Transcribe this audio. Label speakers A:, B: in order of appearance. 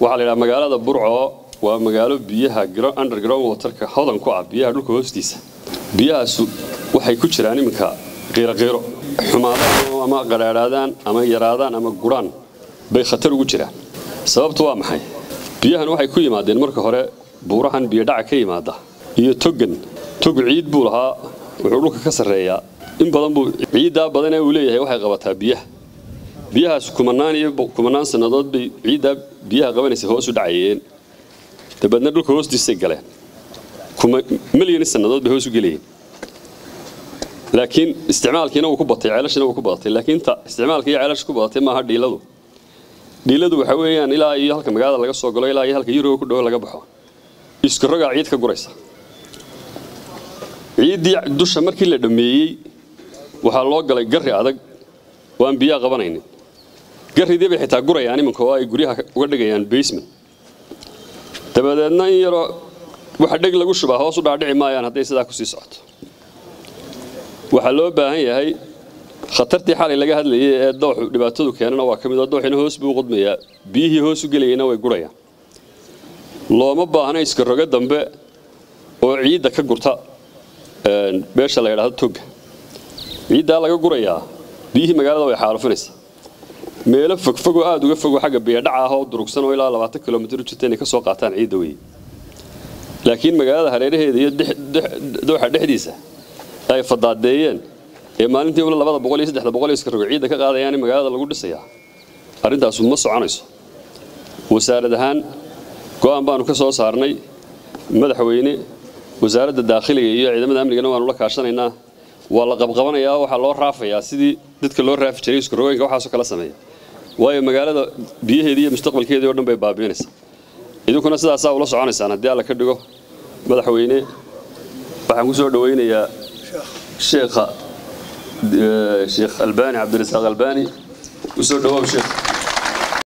A: waxaa la yidhaha magaalada burco waa magaalo biyaha underground waterka hodan ku ah biyaha dhulka hoostiisa biyahaasu waxay ku jiraan iminka qiiroqiiro xumaadaan ama qadhaadhaadaan ama yaraadaan ama guraan bay khatar ugu jiraan sababtu waa maxay biyahan waxay ku yimaadeen marka hore buurahan biyodhaca ka yimaada iyo togan tog ciid buu lahaa wuxuu dhulka ka sarreeyaa in badan buu ciiddaa badanee uu leeyahay waxay qabataa biyaha biyahaas kumanaan iyo kumanaan sannadood bay ciiddaa biyaha qabanaysa hoos u dhacayeen dabeedna dhulka hoostiisay galeen milyan sannadood bay hoos u gelayeen laakiin isticmaalkiina wuu ku batay ceelashina wuu ku badatay laakiin ta isticmaalka iyo ceelasha ku badatay maaha dhiiladu dhiiladu waxa weeyaan ilaa iyo halka magaalada laga soo galo ilaa iyo halka yuroga ku dhowo laga baxo iskarogaa ciid ka guraysa ciiddii dusha markii la dhammeeyey waxaa loo galay garri adag oo aan biyaha qabanaynin garridii bay xitaa gurayaan iminka oo ay guryaha uga dhigayaan basement dabadeedna in yaroo waxa dheg lagu shubaa hoos u dhaadhici maayaan hadday sidaa kusii socoto waxaa loo baahan yahay khatartii xalay laga hadlayay ee dooxu dhibaatadu keenana waa ka mid oo dooxina hoos buu qodmayaa biyihii hoos u gelayayna way gurayaan looma baahna iska rogo dambe oo ciidda ka gurta meesha la yidhaahdo toga ciiddaa laga gurayaa biyihii magaalada way xaalufinaysaa meelo fogfogoo aada uga fogo xagga biyadhaca ah oo durugsan oo ilaa labaatan kilomitr u jirta inay ka soo qaataan ciidda weye laakiin magaalada hareeraheeda iyo dooxa dhexdiisa ay fadaadeeyeen ee maalintii ula labada boqol iyo saddexda boqol iyo iska rogo ciidda ka qaadayaan in magaalada lagu dhisayaa arrintaasu ma soconayso wasaarad ahaan go'aan baanu ka soo saarnay madaxweyne wasaaradda daakhiliga iyo ciidamada amnigana waanu la kaashanaynaa waa la qabqabanayaa waxaa loo raafayaa sidii dadka loo raafi jiray iskarogooyinka waxaasoo kala sameeya waayo magaalada biyaheedii iyo mustaqbalkeedii o dhan bay baabiinaysaa idinkuna sidaasaa ula soconaysaan haddii alla ka dhigo madaxweyne waxaan ku soo dhowaynayaa sheekha sheekh albaani cabdirasaaq albaani usoo dhawow sheekh